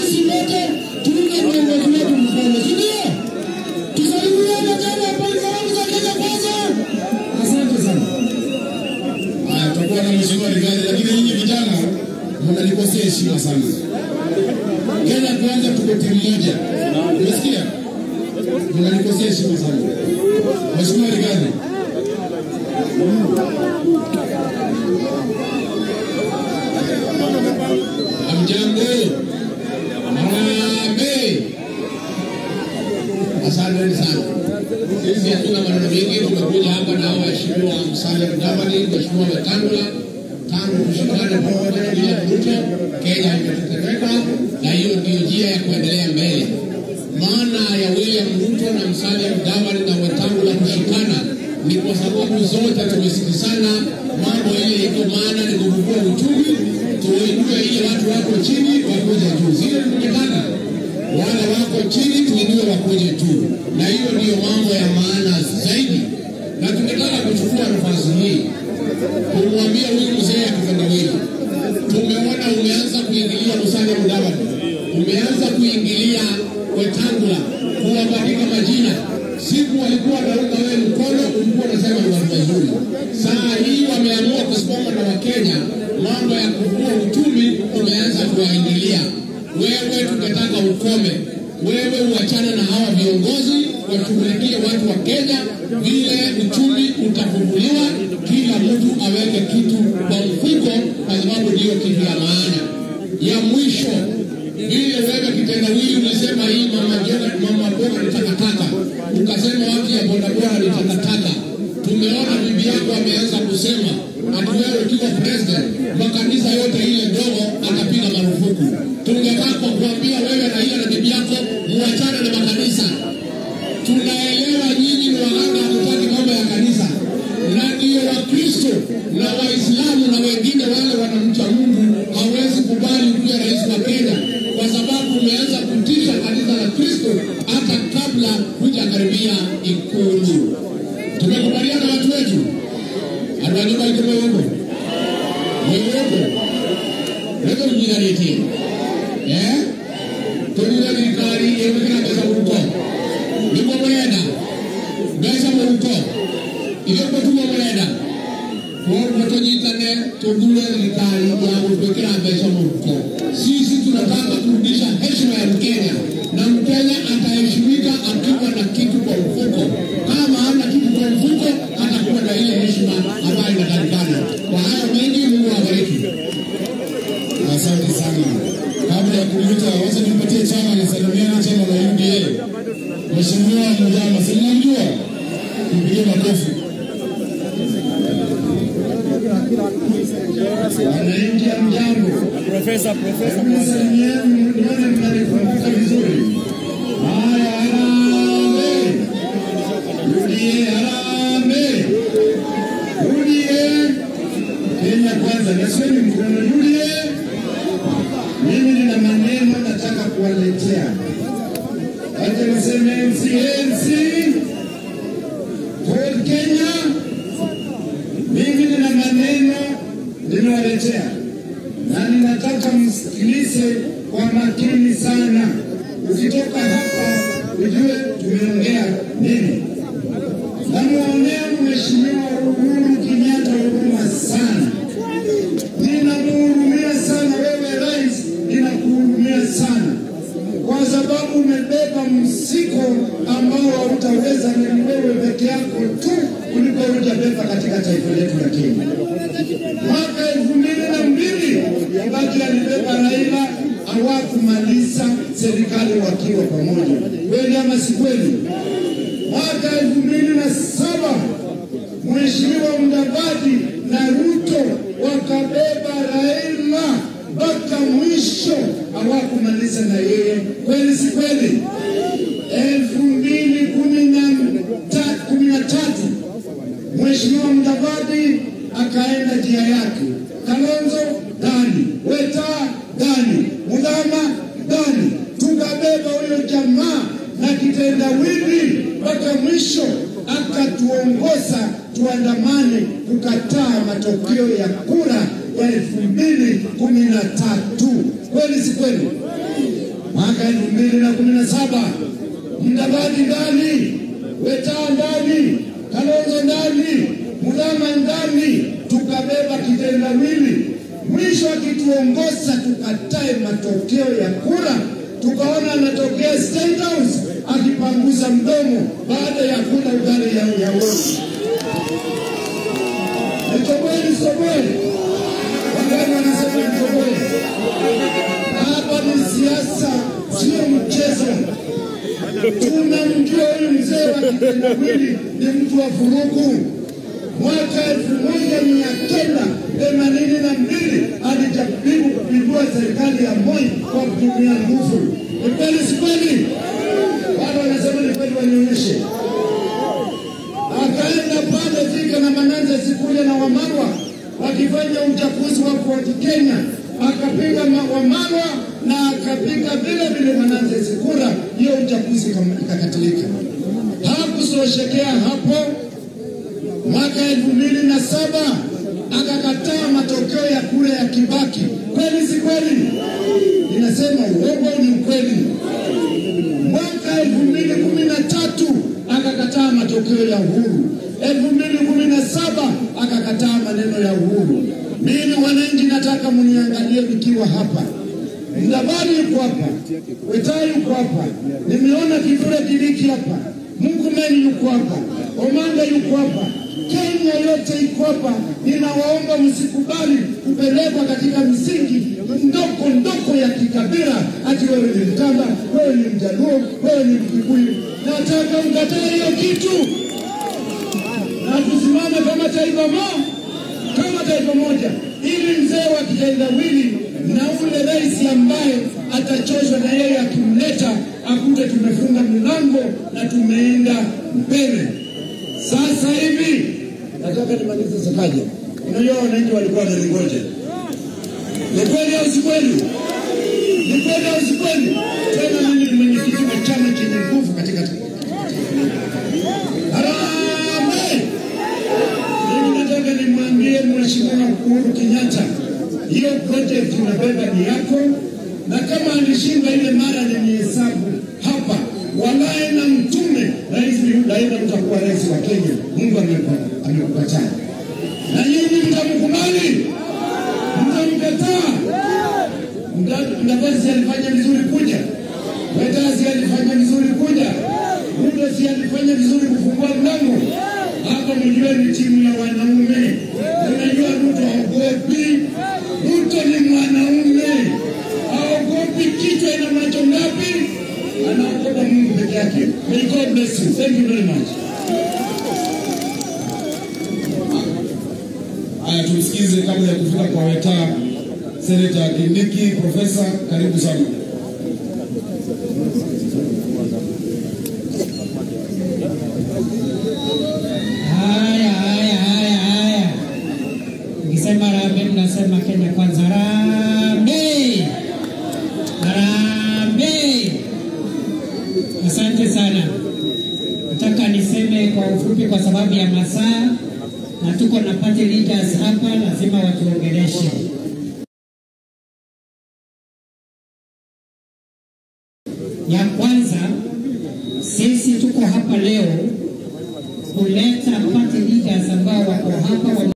sisi wote tuunge viongozi wetu mkono, si ndio? Tusalimiane tena pale salamu za Kenya kwanza. Asante sana. Haya, tutakuwa na mheshimiwa Rigathi, lakini nyinyi vijana mnanikosea heshima sana. Kenya kwanza tuko timu moja, unasikia? Mnanikosea heshima sana. Mheshimiwa Rigathi, Amjambo. Harambee. Asanteni sana. Sisi hatuna maneno mengi, tumekuja hapa na hao waheshimiwa Musalia Mudavadi, Mheshimiwa Wetangula, tangu tushikane pamoja na William Ruto, Kenya imetetemeka, na hiyo ndio njia ya kuendelea mbele. Maana ya William Ruto na Musalia Mudavadi na Wetangula kushikana ni kwa sababu zote tumesikizana mambo ile iko, maana ni kufufua uchumi, tuinue ile watu wako chini wakuja juu, zile tungetaka wale wako chini tuinue wakuje juu, na hiyo ndiyo mambo ya maana zaidi. Na tungetaka kuchukua nafasi hii kumwambia huyu mzee akitendawili, tumeona umeanza kuingilia Musalia Mudavadi, umeanza kuingilia Wetangula, kuwabadilika majina. Siku walikuwa wanaunga wewe mkono, ulikuwa unasema ni watu wazuri. Saa hii wameamua kusimama na Wakenya, mambo ya kukua uchumi umeanza kuwaingilia wewe tungetaka ukome, wewe uachane na hawa viongozi, washughulikie watu wa Kenya, vile uchumi utafunguliwa, kila mtu aweke kitu kwa mfuko, kwa sababu ndiyo kitu ya maana. Ya mwisho, vile wewe kitendawili ulisema hii mama jenga, mama boga ni takataka, ukasema watu ya bodaboda ni takataka. Tumeona bibi yako ameanza kusema ati wewe ukiwa president, makanisa yote ile ndogo atapiga marufuku tungetaka kuambia wewe na hiyo na bibi yako muachane na makanisa. Tunaelewa nyinyi ni waganga, hamtaki mambo ya kanisa, na ndio Wakristo na Waislamu na wengine wale wanamcha Mungu hawezi kubali kuwa rais wa Kenya kwa sababu umeanza kutisha kanisa la Kristo hata kabla hujakaribia Ikulu. Tumekubaliana watu wetu, anajua ikume huko wewe wewe ujigaretie eh tulira thirikari ĩgũkĩra mbeca mũhuko nĩguo mũrenda mbeca mũhuko ithuĩ tuguo mũrenda koguo tũnyitane tũthure thirikari ya gũtwĩkĩra mbeca mũhuko sisi tunataka kurudisha heshima ya mkenya na mkenya ataheshimika akiwa na kitu kwa mfuko kama hana kitu kwa mfuko hatakuwa na ile heshima ambayo inatakikana kwa hayo mengi mungu awabariki Asante sana. Kabla ya kumwita, wacha nimpatie chama nisalimiane chama la UDA. Mheshimiwa Mujama, si mnamjua? Mpigie makofi. Wananchi mjambo. Profesa, profesa. Hebu salimieni nione mnanikumbuka vizuri. Haya, harambee. UDA harambee. UDA Kenya kwanza, nasieni mkono UDA. Mimi nina maneno nataka kuwaletea. Wacha niseme NCNC Ford Kenya. Mimi nina maneno ninawaletea na ninataka msikilize kwa makini sana. Ukitoka hapa ujue tumeongea nini. Namwonea Mheshimiwa Uhuru Kenyatta huruma sana, ninamuhurumia sana wewe rais, ninakuhurumia sana kwa sababu umebeba mzigo ambao hautaweza ni wewe peke yako tu kuliko utabeba katika taifa letu la Kenya. Mwaka elfu mbili na mbili Kibaki alibeba Raila, hawakumaliza serikali wakiwa pamoja. Kweli ama si kweli? Mwaka elfu mbili na saba Mheshimiwa Mudavadi na Ruto wakabeba Raila mpaka mwisho, hawakumaliza na yeye. Kweli si kweli? elfu mbili kumi na ta- kumi na tatu Mheshimiwa Mudavadi akaenda njia yake, Kalonzo ndani, Weta ndani, Mudhama ndani, tukabeba huyo jamaa na kitendawili mpaka mwisho, akatuongoza tuandamane kukataa matokeo ya kura ya elfu mbili kumi na tatu. Kweli si kweli? mwaka elfu mbili na kumi na saba Mdavadi ndani, Wetaa ndani, Kalonzo ndani, Mudhama ndani, tukabeba kitendawili. Mwisho akituongoza tukatae matokeo ya kura, tukaona anatokea State House akipanguza mdomo baada ya kula ugali ya, ya wote. Nitoboe nisoboe, wagani wanasema nitoboe. Hapa ni siasa, sio mchezo. Tunamjua huyu mzee wa kitendawili ni mtu wa vurugu. Mwaka elfu moja mia kenda themanini na mbili alijaribu kupindua serikali ya Moi kwa kutumia nguvu. Ni kweli si kweli? Watu wanasema ni kweli, wanionyeshe. Akaenda pale Thika na Mananza Sikuja na Wamarwa wakifanya uchaguzi wa Fort Kenya, akapiga ma- Wamarwa na akapiga vile vile Mananza Sikura, hiyo uchaguzi ikam- ikakatilika. Hakusoshekea hapo, mwaka elfu mbili na saba akakataa matokeo ya kura ya Kibaki. Kweli si kweli? Ninasema uongo ni ukweli. Mwaka elfu mbili kumi na tatu akakataa matokeo ya uhuru. elfu mbili kumi na saba akakataa maneno ya uhuru. Mimi wananchi, nataka mniangalie nikiwa hapa. Mdavadi yuko hapa, Wetai yuko hapa, nimeona Kithure Kindiki hapa, Murkomen yuko hapa, Omanga yuko hapa, Kenya yote iko hapa. Ninawaomba msikubali kupelekwa katika misingi ndoko ndoko ya kikabila, ati wewe ni Mtamba, wewe ni Mjaluo, wewe ni Mkikuyu. Nataka mkatae hiyo kitu na tusimame kama taifa moja, kama taifa moja, ili mzee wa kitendawili na ule rais ambaye atachoshwa na yeye akimleta akute tumefunga milango na tumeenda mbele. Sasa hivi nataka nimalize sakaja. Unajua wananchi walikuwa wananingoja. Ni kweli au si kweli? Ni kweli au si kweli? Tena mimi ni mwenyekiti wa chama chenye nguvu katika Harambee! Mimi nataka nimwambie Mheshimiwa Uhuru Kenyatta, hiyo project unabeba ni yako, na kama alishinda ile mara nilihesabu hapa, walaye na mtume, rais daima utakuwa rais wa Kenya. Mungu amekupa- amekupatia, na nyinyi mtamkubali, mtamkataa. Mda- Mdavadi alifanya vizuri kuja, Wetasi alifanya vizuri kuja, Ruto si alifanya vizuri kufungua mlango. Hapa mjue ni timu ya wanaume. Unajua Ruto haogopi, Ruto ni mwanaume, haogopi. Kichwa ina macho ngapi? Anaogopa Mungu peke yake. May God bless you. Thank you very much. Haya, tumsikize kabla ya kufika kwa Wetaa, Seneta Kindiki. Profesa, karibu sana. Haya, haya, haya, haya. Ukisema harambee, mnasema Kenya kwanza. Harambee, harambee. Asante sana. Nataka niseme kwa ufupi kwa sababu ya masaa, na tuko na party leaders hapa, lazima watuongeleshe. Ya kwanza, sisi tuko hapa leo kuleta party leaders ambao wako hapa